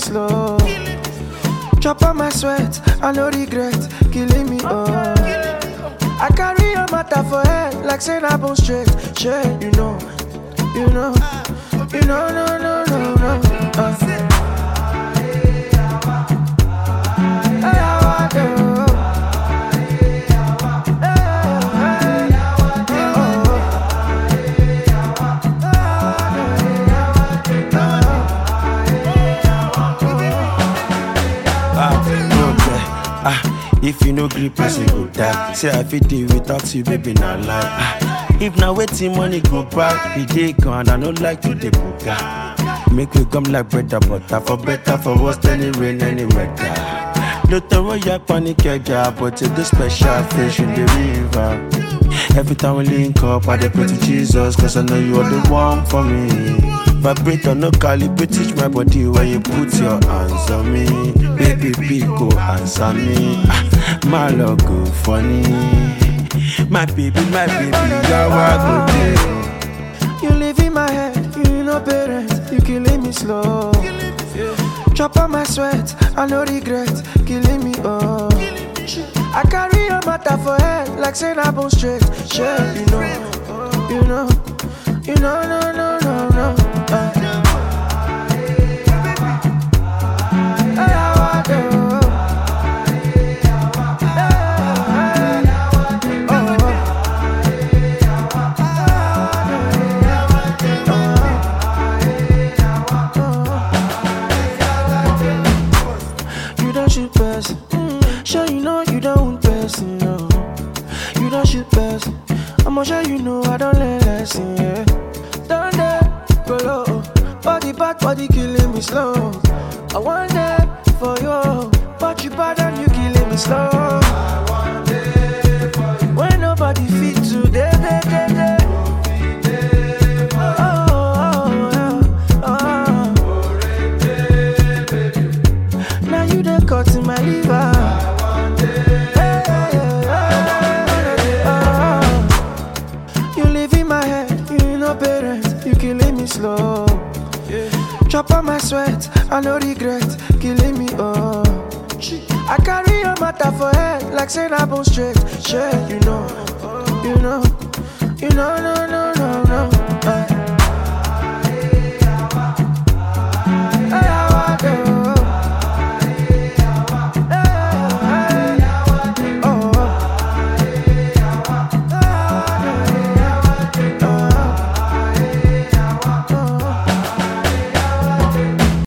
slow. Chop on my sweat, I no regret, killing me, oh. I carry your matter for head, like saying I bone straight, shit, you know, you know, you know, no, no, no, no. Uh. Hey, how I do? Ah, no care. Ah, if you no gree, person go die. Say I fit deal without you, baby, not lie. Ah, if na waiting money go back, the day gone, I no like to dey buga. Make we come like bread and butter, for better, for worse, any rain, any weather. No throw your panic, yeah, but it's the special fish in the river. Every time we link up, I dey pray to Jesus, cause I know you are the one for me. Vibrator, no calibrate, teach my body where you put your hands on me. Baby, big go answer me. Ah, my love go funny. My baby, my baby, you're a good day. You live in my head, you know parents, you killing me slow. Chop on my sweat, I no regret, killing me, oh. I carry your matter for head, like saying I bone straight, shit, you know, you know, you know, no, no, no, no. Uh. Hey, how I do? Hey, oh. You don't shoot person. Sure you know you don't want person, no. You don't shoot person. I'ma sure you know I don't learn lesson, yeah. Down there, go low. Body back, body killing me slow. I want that for you, but you bad and you killing me slow. When nobody fit today, day, day, day. Oh, oh, oh, oh. Now you done cut in my liver. Hey, hey, hey, oh. You live in my head, you know parents, you killing me slow. Chop on my sweat, I no regret, killing me, oh. I carry your matter for head, like saying I bone straight, shit, you know, you know, you know, no,